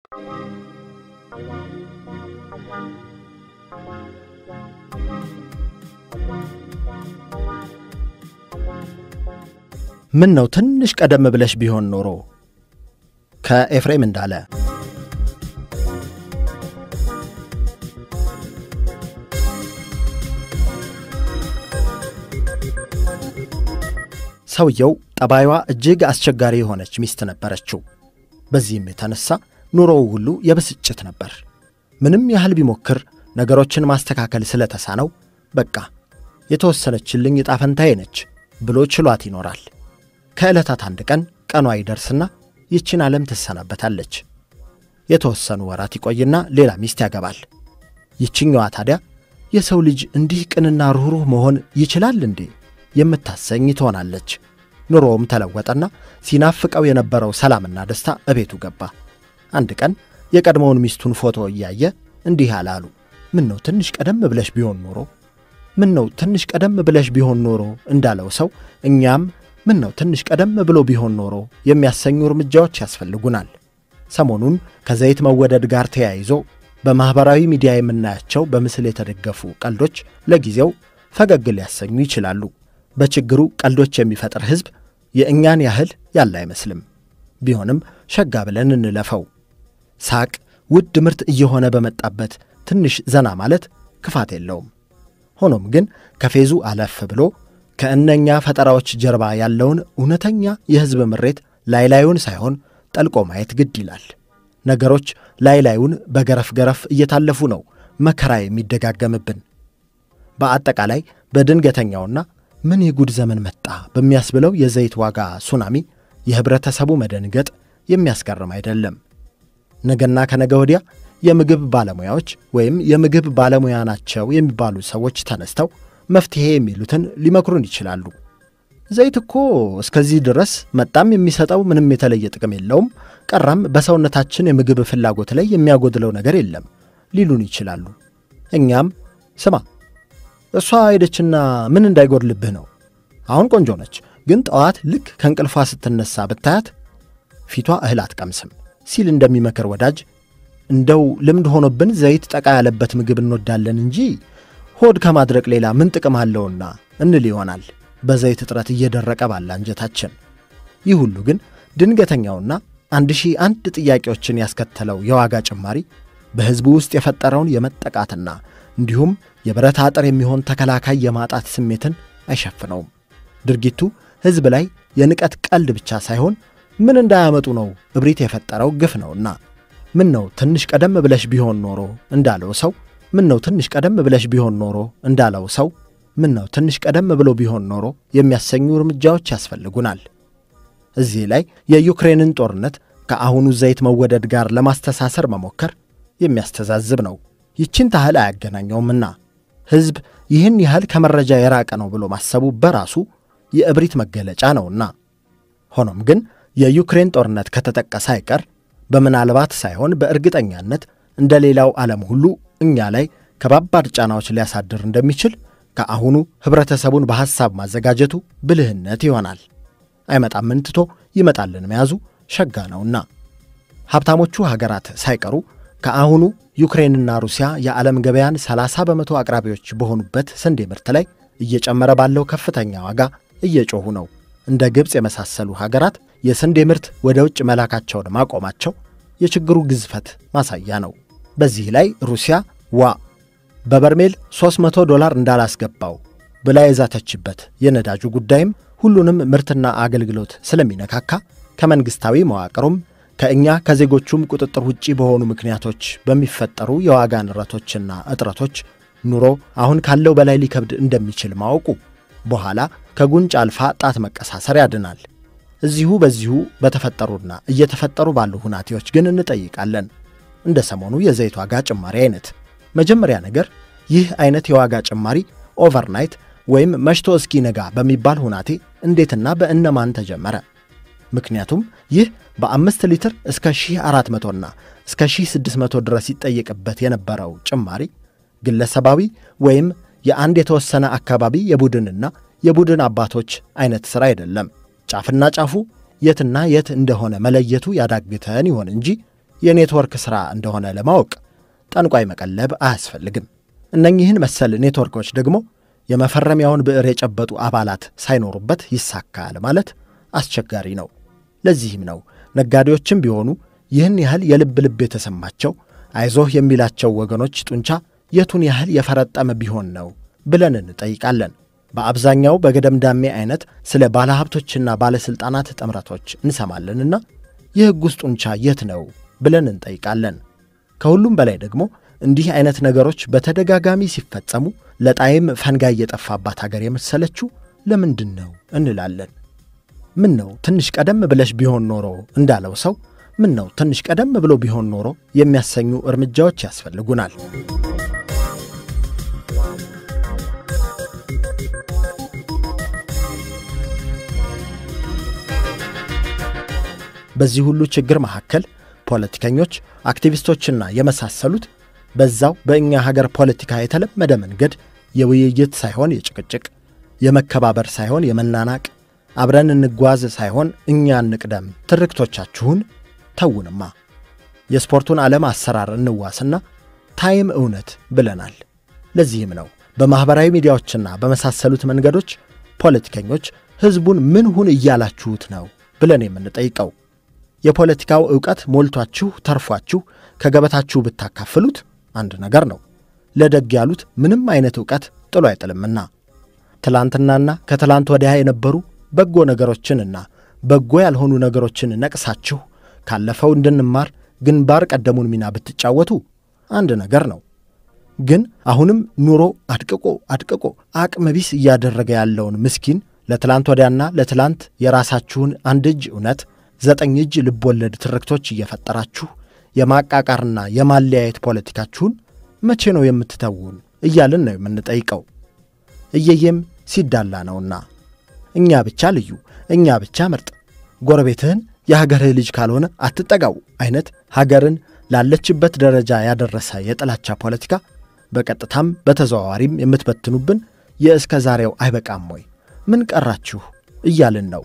ምን ነው ትንሽ ቀደም ብለሽ ቢሆን ኖሮ ከኤፍሬም እንዳለ ሰውየው ጠባይዋ እጅግ አስቸጋሪ የሆነች ሚስት ነበረችው። በዚህም የተነሳ ኑሮው ሁሉ የብስጭት ነበር። ምንም ያህል ቢሞክር ነገሮችን ማስተካከል ስለተሳነው በቃ የተወሰነችልኝ ዕጣ ፈንታዬ ነች ብሎ ችሏት ይኖራል። ከዕለታት አንድ ቀን ቀኗ ይደርስና ይችን ዓለም ትሰናበታለች። የተወሰኑ ወራት ይቆይና ሌላ ሚስት ያገባል። ይችኛዋ ታዲያ የሰው ልጅ እንዲህ ቅንና ሩኅሩህ መሆን ይችላል እንዴ የምታሰኝ ትሆናለች። ኑሮውም ተለወጠና ሲናፍቀው የነበረው ሰላምና ደስታ እቤቱ ገባ። አንድ ቀን የቀድሞውን ሚስቱን ፎቶ እያየ እንዲህ አላሉ። ምን ነው ትንሽ ቀደም ብለሽ ቢሆን ኖሮ፣ ምን ነው ትንሽ ቀደም ብለሽ ቢሆን ኖሮ እንዳለው ሰው እኛም ምን ነው ትንሽ ቀደም ብሎ ቢሆን ኖሮ የሚያሰኙ እርምጃዎች ያስፈልጉናል። ሰሞኑን ከዘይት መወደድ ጋር ተያይዞ በማኅበራዊ ሚዲያ የምናያቸው በምስል የተደገፉ ቀልዶች ለጊዜው ፈገግ ሊያሰኙ ይችላሉ። በችግሩ ቀልዶች የሚፈጥር ሕዝብ የእኛን ያህል ያለ አይመስልም። ቢሆንም ሸጋ ብለን እንለፈው። ሳቅ ውድ ምርት እየሆነ በመጣበት ትንሽ ዘና ማለት ክፋት የለውም። ሆኖም ግን ከፌዙ አለፍ ብሎ ከእነኛ ፈጠራዎች ጀርባ ያለውን እውነተኛ የሕዝብ ምሬት ላይ ላዩን ሳይሆን ጠልቆ ማየት ግድ ይላል። ነገሮች ላይ ላዩን በገረፍ ገረፍ እየታለፉ ነው መከራ የሚደጋገምብን። በአጠቃላይ በድንገተኛውና ምን የጉድ ዘመን መጣ በሚያስብለው የዘይት ዋጋ ሱናሚ የኅብረተሰቡ መደንገጥ የሚያስገርም አይደለም። ነገና ከነገ ወዲያ የምግብ ባለሙያዎች ወይም የምግብ ባለሙያ ናቸው የሚባሉ ሰዎች ተነስተው መፍትሔ የሚሉትን ሊመክሩን ይችላሉ። ዘይት እኮ እስከዚህ ድረስ መጣም የሚሰጠው ምንም የተለየ ጥቅም የለውም፣ ቀራም በሰውነታችን የምግብ ፍላጎት ላይ የሚያጎድለው ነገር የለም ሊሉን ይችላሉ። እኛም ስማ እሷ ሄደችና ምን እንዳይጎድልብህ ነው። አሁን ቆንጆ ነች፣ ግን ጠዋት ልክ ከእንቅልፏ ስትነሳ ብታያት ፊቷ እህል አትቀምስም ሲል እንደሚመክር ወዳጅ እንደው ልምድ ሆኖብን ዘይት ጠቃ ያለበት ምግብ እንወዳለን እንጂ ሆድ ከማድረቅ ሌላ ምን ጥቅም አለውና እንል ይሆናል በዘይት እጥረት እየደረቀ ባለ አንጀታችን። ይህ ሁሉ ግን ድንገተኛውና አንድ ሺህ አንድ ጥያቄዎችን ያስከተለው የዋጋ ጭማሪ በሕዝቡ ውስጥ የፈጠረውን የመጠቃትና እንዲሁም የብረት አጥር የሚሆን ተከላካይ የማጣት ስሜትን አይሸፍነውም። ድርጊቱ ሕዝብ ላይ የንቀት ቀልድ ብቻ ሳይሆን ምን እንዳያመጡ ነው እብሪት የፈጠረው ግፍ ነውና ምን ነው ትንሽ ቀደም ብለሽ ቢሆን ኖሮ እንዳለው ሰው ምን ነው ትንሽ ቀደም ብለሽ ቢሆን ኖሮ እንዳለው ሰው ምን ነው ትንሽ ቀደም ብሎ ቢሆን ኖሮ የሚያሰኙ እርምጃዎች ያስፈልጉናል። እዚህ ላይ የዩክሬንን ጦርነት ከአሁኑ ዘይት መወደድ ጋር ለማስተሳሰር መሞከር የሚያስተዛዝብ ነው። ይችን ታህል አያገናኘውምና ሕዝብ ይህን ያህል ከመረጃ የራቀ ነው ብሎ ማሰቡ በራሱ የእብሪት መገለጫ ነውና። ሆኖም ግን የዩክሬን ጦርነት ከተጠቀሰ አይቀር በምናልባት ሳይሆን በእርግጠኛነት እንደ ሌላው ዓለም ሁሉ እኛ ላይ ከባባድ ጫናዎች ሊያሳድር እንደሚችል ከአሁኑ ኅብረተሰቡን በሐሳብ ማዘጋጀቱ ብልህነት ይሆናል። አይመጣምን ትቶ ይመጣልን መያዙ ሸጋ ነውና ሀብታሞቹ ሀገራት ሳይቀሩ ከአሁኑ ዩክሬንና ሩሲያ የዓለም ገበያን 30 በመቶ አቅራቢዎች በሆኑበት ስንዴ ምርት ላይ እየጨመረ ባለው ከፍተኛ ዋጋ እየጮኹ ነው። እንደ ግብፅ የመሳሰሉ ሀገራት የስንዴ ምርት ወደ ውጭ መላካቸውን ማቆማቸው የችግሩ ግዝፈት ማሳያ ነው። በዚህ ላይ ሩሲያ ዋ በበርሜል 300 ዶላር እንዳላስገባው ብላ የዛተችበት የነዳጁ ጉዳይም ሁሉንም ምርትና አገልግሎት ስለሚነካካ ከመንግሥታዊ መዋቅሩም ከእኛ ከዜጎቹም ቁጥጥር ውጪ በሆኑ ምክንያቶች በሚፈጠሩ የዋጋ ንረቶችና እጥረቶች ኑሮ አሁን ካለው በላይ ሊከብድ እንደሚችል ማወቁ በኋላ ከጉንጭ አልፋ ጣት መቀሳሰር ያድናል። እዚሁ በዚሁ በተፈጠሩና እየተፈጠሩ ባሉ ሁናቴዎች ግን እንጠይቃለን። እንደ ሰሞኑ የዘይት ዋጋ ጭማሪ አይነት መጀመሪያ ነገር ይህ አይነት የዋጋ ጭማሪ ኦቨርናይት ወይም መሽቶ እስኪ ነጋ በሚባል ሁናቴ እንዴትና በእነማን ተጀመረ? ምክንያቱም ይህ በአምስት ሊትር እስከ 1400ና እስከ 1600 ድረስ ይጠየቅበት የነበረው ጭማሪ ግለሰባዊ ወይም የአንድ የተወሰነ አካባቢ የቡድንና የቡድን አባቶች አይነት ሥራ አይደለም። ጫፍና ጫፉ የትና የት እንደሆነ መለየቱ ያዳግተን ይሆን እንጂ የኔትወርክ ሥራ እንደሆነ ለማወቅ ጠንቋይ መቀለብ አያስፈልግም። እነኚህን መሰል ኔትወርኮች ደግሞ የመፈረሚያውን ብዕር የጨበጡ አባላት ሳይኖሩበት ይሳካል ማለት አስቸጋሪ ነው። ለዚህም ነው ነጋዴዎችም ቢሆኑ ይህን ያህል የልብ ልብ የተሰማቸው አይዞህ የሚላቸው ወገኖች ጡንቻ የቱን ያህል የፈረጠመ ቢሆን ነው ብለን እንጠይቃለን። በአብዛኛው በገደምዳሜ አይነት ስለ ባለሀብቶችና ባለሥልጣናት ጥምረቶች እንሰማለንና የሕጉስ ጡንቻ የት ነው ብለን እንጠይቃለን። ከሁሉም በላይ ደግሞ እንዲህ አይነት ነገሮች በተደጋጋሚ ሲፈጸሙ ለጣይም ፈንጋይ የጠፋባት አገር የመሰለችው ለምንድን ነው እንላለን። ምን ነው ትንሽ ቀደም ብለሽ ቢሆን ኖሮ እንዳለው ሰው ምን ነው ትንሽ ቀደም ብሎ ቢሆን ኖሮ የሚያሰኙ እርምጃዎች ያስፈልጉናል። በዚህ ሁሉ ችግር መካከል ፖለቲከኞች፣ አክቲቪስቶችና የመሳሰሉት በዛው በእኛ ሀገር ፖለቲካ የተለመደ መንገድ የውይይት ሳይሆን የጭቅጭቅ፣ የመከባበር ሳይሆን የመናናቅ፣ አብረን እንጓዝ ሳይሆን እኛ እንቅደም ትርክቶቻችሁን ተውንማ። የስፖርቱን ዓለም አሰራር እንዋስና ታይም እውነት ብለናል። ለዚህም ነው በማኅበራዊ ሚዲያዎችና በመሳሰሉት መንገዶች ፖለቲከኞች ሕዝቡን ምን ሁን እያላችሁት ነው ብለን የምንጠይቀው። የፖለቲካው ዕውቀት ሞልቷችሁ ተርፏችሁ ከገበታችሁ ብታካፍሉት አንድ ነገር ነው። ለደግ ያሉት ምንም አይነት ዕውቀት ጥሎ አይጥልምና ትላንትናና ከትላንት ወዲያ የነበሩ በጎ ነገሮችንና በጎ ያልሆኑ ነገሮችን ነቅሳችሁ ካለፈው እንድንማር ግንባር ቀደሙን ሚና ብትጫወቱ አንድ ነገር ነው። ግን አሁንም ኑሮ አድቅቆ አድቅቆ አቅመ ቢስ እያደረገ ያለውን ምስኪን ለትላንት ወዲያና ለትላንት የራሳችሁን አንድ እጅ እውነት ዘጠኝ እጅ ልቦለድ ትርክቶች እየፈጠራችሁ የማቃቃርና የማለያየት ፖለቲካችሁን መቼ ነው የምትተውን እያልን ነው የምንጠይቀው። እየየም ሲዳላ ነውና እኛ ብቻ ልዩ፣ እኛ ብቻ ምርጥ፣ ጎረቤትህን የሀገርህ ልጅ ካልሆነ አትጠጋው አይነት ሀገርን ላለችበት ደረጃ ያደረሰ የጥላቻ ፖለቲካ በቀጥታም በተዘዋዋሪም የምትበትኑብን የእስከ ዛሬው አይበቃም ወይ? ምን ቀራችሁ እያልን ነው።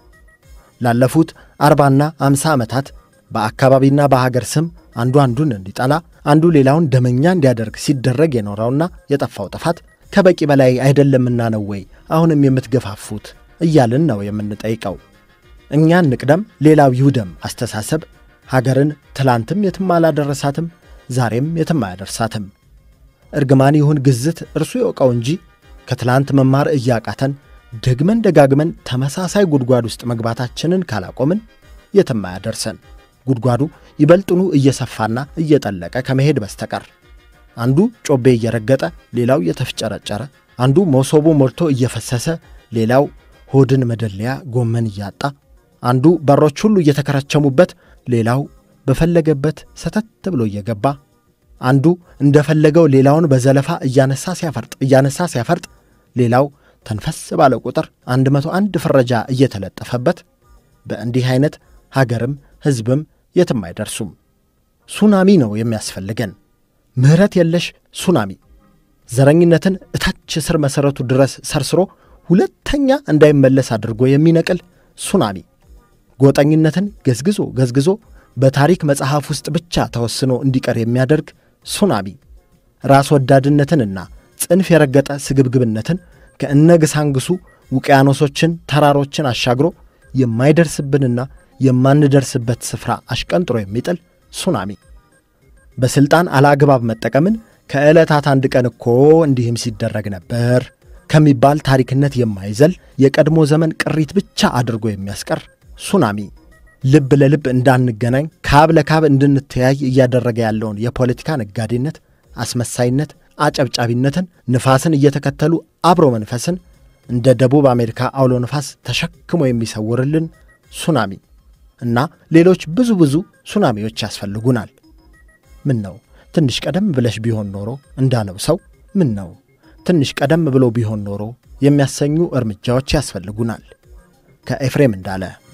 ላለፉት አርባና አምሳ ዓመታት በአካባቢና በሀገር ስም አንዱ አንዱን እንዲጠላ አንዱ ሌላውን ደመኛ እንዲያደርግ ሲደረግ የኖረውና የጠፋው ጥፋት ከበቂ በላይ አይደለምና ነው ወይ አሁንም የምትገፋፉት እያልን ነው የምንጠይቀው። እኛ እንቅደም ሌላው ይውደም አስተሳሰብ ሀገርን ትላንትም የትም አላደረሳትም፣ ዛሬም የትም አያደርሳትም። እርግማን ይሁን ግዝት እርሱ ይወቀው እንጂ ከትላንት መማር እያቃተን ደግመን ደጋግመን ተመሳሳይ ጉድጓድ ውስጥ መግባታችንን ካላቆምን የትም አያደርሰን። ጉድጓዱ ይበልጥኑ እየሰፋና እየጠለቀ ከመሄድ በስተቀር አንዱ ጮቤ እየረገጠ ሌላው እየተፍጨረጨረ፣ አንዱ መሶቡ ሞልቶ እየፈሰሰ ሌላው ሆድን መደለያ ጎመን እያጣ፣ አንዱ በሮች ሁሉ እየተከረቸሙበት ሌላው በፈለገበት ሰተት ብሎ እየገባ፣ አንዱ እንደፈለገው ሌላውን በዘለፋ እያነሳ ሲያፈርጥ እያነሳ ሲያፈርጥ ሌላው ተንፈስ ባለ ቁጥር አንድ መቶ አንድ ፍረጃ እየተለጠፈበት በእንዲህ አይነት ሀገርም ሕዝብም የትም አይደርሱም። ሱናሚ ነው የሚያስፈልገን፣ ምሕረት የለሽ ሱናሚ። ዘረኝነትን እታች ስር መሠረቱ ድረስ ሰርስሮ ሁለተኛ እንዳይመለስ አድርጎ የሚነቅል ሱናሚ። ጎጠኝነትን ገዝግዞ ገዝግዞ በታሪክ መጽሐፍ ውስጥ ብቻ ተወስኖ እንዲቀር የሚያደርግ ሱናሚ። ራስ ወዳድነትንና ጽንፍ የረገጠ ስግብግብነትን ከእነግሳንግሱ ውቅያኖሶችን ተራሮችን አሻግሮ የማይደርስብንና የማንደርስበት ስፍራ አሽቀንጥሮ የሚጥል ሱናሚ። በሥልጣን አላግባብ መጠቀምን ከዕለታት አንድ ቀን እኮ እንዲህም ሲደረግ ነበር ከሚባል ታሪክነት የማይዘል የቀድሞ ዘመን ቅሪት ብቻ አድርጎ የሚያስቀር ሱናሚ። ልብ ለልብ እንዳንገናኝ ካብ ለካብ እንድንተያይ እያደረገ ያለውን የፖለቲካ ነጋዴነት፣ አስመሳይነት፣ አጨብጫቢነትን፣ ንፋስን እየተከተሉ አብሮ መንፈስን እንደ ደቡብ አሜሪካ አውሎ ንፋስ ተሸክሞ የሚሰውርልን ሱናሚ እና ሌሎች ብዙ ብዙ ሱናሚዎች ያስፈልጉናል። ምን ነው ትንሽ ቀደም ብለሽ ቢሆን ኖሮ እንዳለው ሰው ምን ነው ትንሽ ቀደም ብሎ ቢሆን ኖሮ የሚያሰኙ እርምጃዎች ያስፈልጉናል። ከኤፍሬም እንዳለ